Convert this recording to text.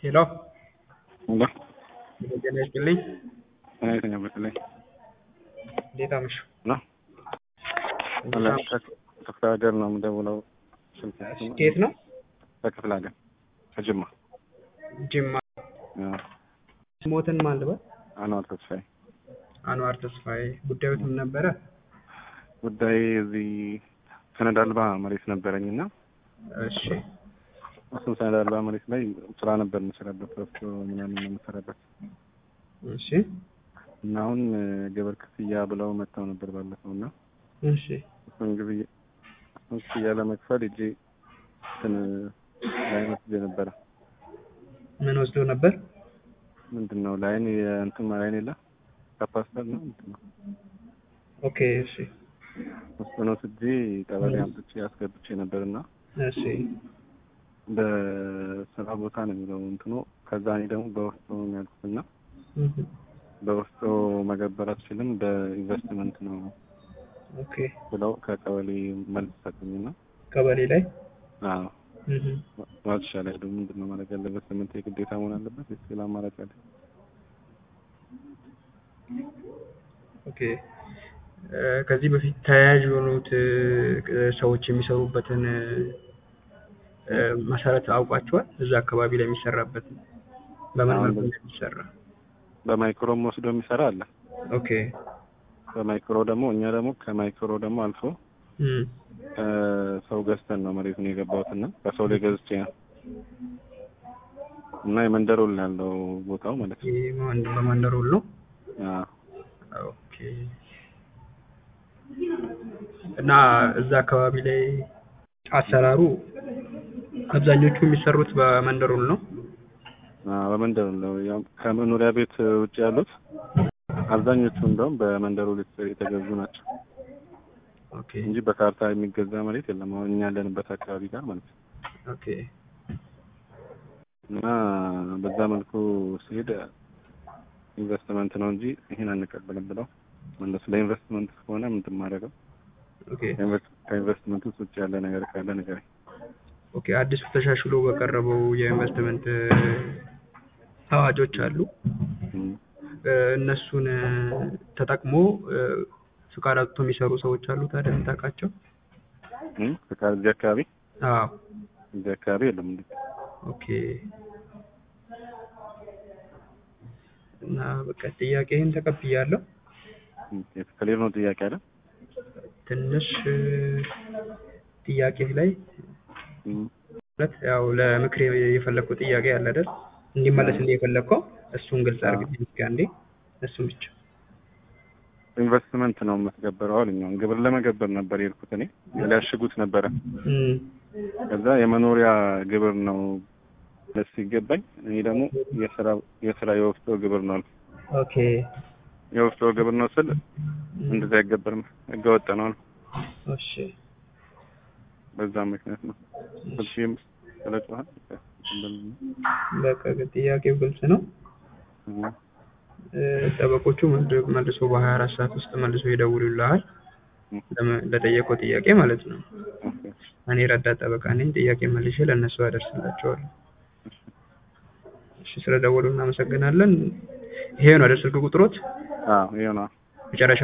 ሄሎ ሄሎ ጤና ይስጥልኝ። ጤና ይስጥልኝ በተለይ እንዴት አመሹ? ነው ከክፍለ ሀገር ነው የምደውለው። ስልክ ከየት ነው? ከክፍለ ሀገር ከጅማ ጅማ። አዎ። ሞትን ማን ልበል? አንዋር ተስፋዬ። አንዋር ተስፋዬ። ጉዳዩ ምን ነበረ? ጉዳይ እዚህ ሰነድ አልባ መሬት ነበረኝ እና እሺ እሱም ሰነድ አልባ መሬት ላይ ስራ ነበር የምሰራበት ረፍቶ ምናምን ነው የምሰራበት እሺ እና አሁን ግብር ክፍያ ብለው መጥተው ነበር ባለፈው እና እሺ እሱን ግብያ እሱን ክፍያ ለመክፈል እጄ እንትን ላይን ወስጄ ነበረ። ምን ወስዶ ነበር? ምንድን ነው ላይን የእንትን ላይን የለ ካፓስተር ነው ምንድን ነው ኦኬ እሺ እሱን ወስጄ ቀበሌ አምጥቼ አስገብቼ ነበር እና እሺ በስራ ቦታ ነው የሚለው እንትኑ ከዛ እኔ ደግሞ በወፍጮ ነው ያልኩት እና እህ በወፍጮ መገበር አትችልም በኢንቨስትመንት ነው ኦኬ ብለው ከቀበሌ መልስ ሰጡኝና ቀበሌ ላይ አዎ እህ ማለት ይሻላል ምንድን ነው ማድረግ ያለበት ስምንት የግዴታ መሆን አለበት ወይስ ሌላ አማራጭ አለ ኦኬ እ ከዚህ በፊት ተያያዥ የሆኑት እ ሰዎች የሚሰሩበትን እ መሰረት አውቋቸዋል? እዛ አካባቢ ላይ የሚሰራበት በምን መልኩ እንደሚሰራ? በማይክሮም ወስዶ የሚሰራ አለ ኦኬ በማይክሮ ደግሞ እኛ ደግሞ ከማይክሮ ደግሞ አልፎ እም ሰው ገዝተን ነው መሬቱን የገባሁት እና ከሰው ላይ ገዝቼ ነው እና የመንደር ውል ነው ያለው ቦታው ማለት ነው። ይሄ ማን- በመንደር ውል ነው? አዎ ኦኬ እና እዛ አካባቢ ላይ አሰራሩ አብዛኞቹ የሚሰሩት በመንደር ውል ነው? አዎ፣ በመንደር ውል ነው ያው ከመኖሪያ ቤት ውጭ ያሉት አብዛኞቹ እንደውም በመንደር ውል የተገዙ ናቸው ኦኬ እንጂ በካርታ የሚገዛ መሬት የለም። አሁን እኛ ያለንበት አካባቢ ጋር ማለት ነው። ኦኬ እና በዛ መልኩ ሲሄድ ኢንቨስትመንት ነው እንጂ ይሄን አንቀበልም ብለው መለሱ። ለኢንቨስትመንት ከሆነ ምንድን ማድረገው ኦኬ ከኢንቨስትመንት ውስጥ ውጭ ያለ ነገር ካለ ነገር ኦኬ አዲሱ ተሻሽሎ በቀረበው የኢንቨስትመንት እ አዋጆች አሉ። እ እነሱን እ ተጠቅሞ እ ፍቃድ አውጥቶ የሚሰሩ ሰዎች አሉ ታዲያ የምታውቃቸው? ፍቃድ እዚህ አካባቢ አዎ እዚህ አካባቢ የለም እንዴ? ኦኬ እና በቃ ጥያቄህን ተቀብያለሁ። ክሊር ነው ጥያቄ አለ ትንሽ እ ጥያቄህ ላይ ማለት ያው ለምክር የፈለግኩት ጥያቄ አለ አይደል? እንዲመለስልህ የፈለግከው እሱን ግልጽ አድርግልኝ እስኪ አንዴ እሱን ብቻ። ኢንቨስትመንት ነው የምትገበረው አሉኝ። አሁን ግብር ለመገበር ነበር የሄድኩት እኔ ሊያሽጉት ነበረ። እም ከዛ የመኖሪያ ግብር ነው ለስ ሲገባኝ እኔ ደግሞ የስራ የስራ የወፍጮ ግብር ነው አልኩ። ኦኬ የወፍጮ ግብር ነው ስል እንደዛ አይገበርም ህገወጥ ነው አልኩ። እሺ በዛ ምክንያት ነው ስልሽም ስለጮሃል በቃ ግን ጥያቄው ግልጽ ነው። እ ጠበቆቹ መልድ- መልሶ በሀያ አራት ሰዓት ውስጥ መልሶ ይደውሉልሃል ለመ- ለጠየቀው ጥያቄ ማለት ነው። እኔ ረዳት ጠበቃ ነኝ። ጥያቄ መልሼ ለእነሱ አደርስላቸዋለሁ። እሺ ስለደወሉ እናመሰግናለን። ይሄ ነው አይደል ስልክ ቁጥሮት? አዎ ይሄ ነው መጨረሻ